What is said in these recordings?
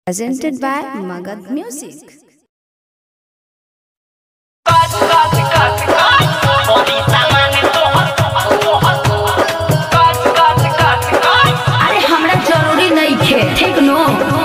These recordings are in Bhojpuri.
presented by Magad Music. अरे हमरा जरूरी नहीं खे ठीक नो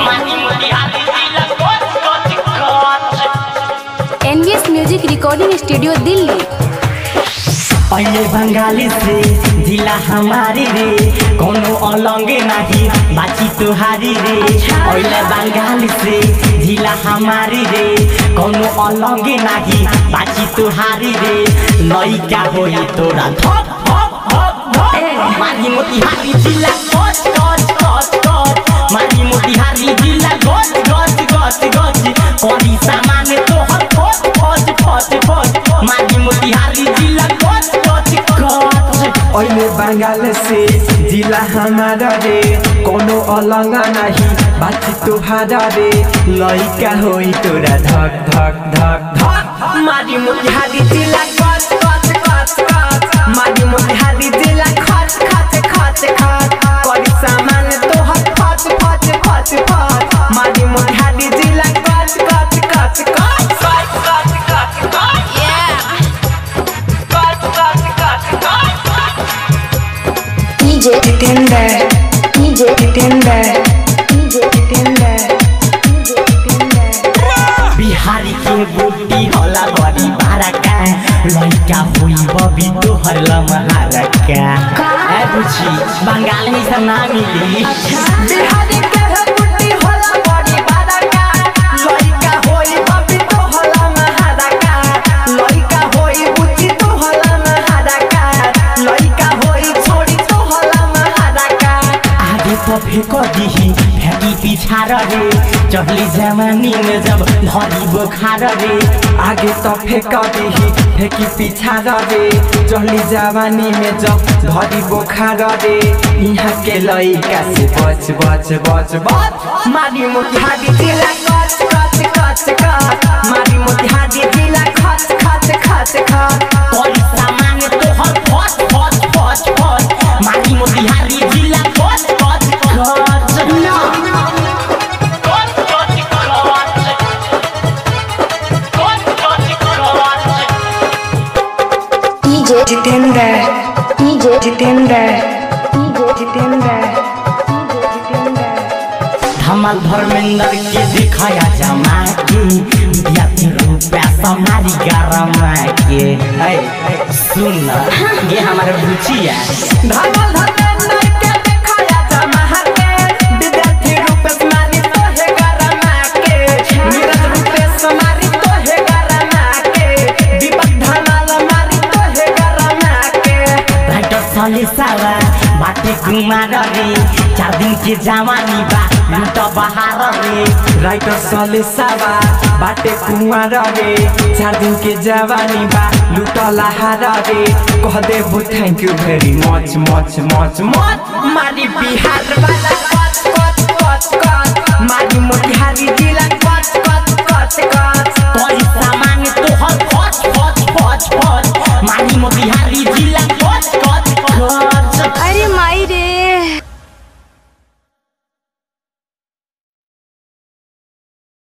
NVS Music Recording Studio, Delhi. पहले बंगाली से जिला हमारी रे कोनो अलंगे नहीं बाची तुहारी रे पहले बंगाली से जिला हमारी रे कोनो अलंगे नहीं बाची तुहारी रे लइका होई तोरा धप धप धप धप मारी मोतिहारी जिला गच गच गच गच मारी मोतिहारी जिला गच गच गच गच करी सामान तोहर फट फट फट फट मारी मोतिहारी जिला गच गच गच अहिले बंगाल से जिला हमारा रे कोनो अलंगा नहीं बाची तुहारा रे लइका होई तोरा धक धक धक धक मारी मोतिहारी जिला गच गच गच गच मारी मोतिहारी जिला खच खच खच खच करी सामान तोहर फट फट फट फट मारी मोतिहारी जिला गच गच गच गच गच गच गच गच गच गच गच गच DJ Jitendra DJ Jitendra DJ Jitendra DJ Jitendra Bihari के बूटी होला बड़ी बारका लइका हुई बबी तोहर लमहारका ए बुझी बंगाल में सब ना मिली बिहारी के बूटी होला बड़ी बारका लइका होई बबी तोहर लमहारका लइका होई बुची तोहर लमहारका लइका होई छोड़ी तोहर लमहारका आगे तो फेंक दीही फेंकी पीछा रे चढ़ली जवानी में जब धरी बुखार रे आगे तो फेंक दीही फेंकी पीछा रे चढ़ली जवानी में जब धरी बोखार रे यहाँ के लइका से बच बच बच बच मारी मोतिहारी जिला कच कच कच कच मारी मोतिहारी जिला खच खच खच खच कोई सामान तोहर फट फट फट फट मारी मोतिहारी जिला कच कच कच ना कच कच कच कच कच कच DJ Jitendra DJ Jitendra DJ Jitendra DJ Jitendra धमाल धर्मेंद्र के दिखाया जमा के दिया तीन रुपया समारी गरमा के ऐ, सुन ये हमारे बुचिया धमाल धर्मेंद्र के दिखाया जमा के विद्यार्थी रुपया समारी तो है गरमा के नीरज रुपया समारी तो है गरमा के दीपक धमाल मारी तो है गरमा के राइटर सले सावा बाटे कुमार रे चार दिन के जवानी बा लूट बहार रे राइटर सले सावा बाटे कुंवर रे चार दिन के जवानी बा लुटला हारा रे कह देबो थैंक यू वेरी मच मच मच मच मारी बिहार वाला कच कच कच कच मारी मोतिहारी जिला कच कच कच कच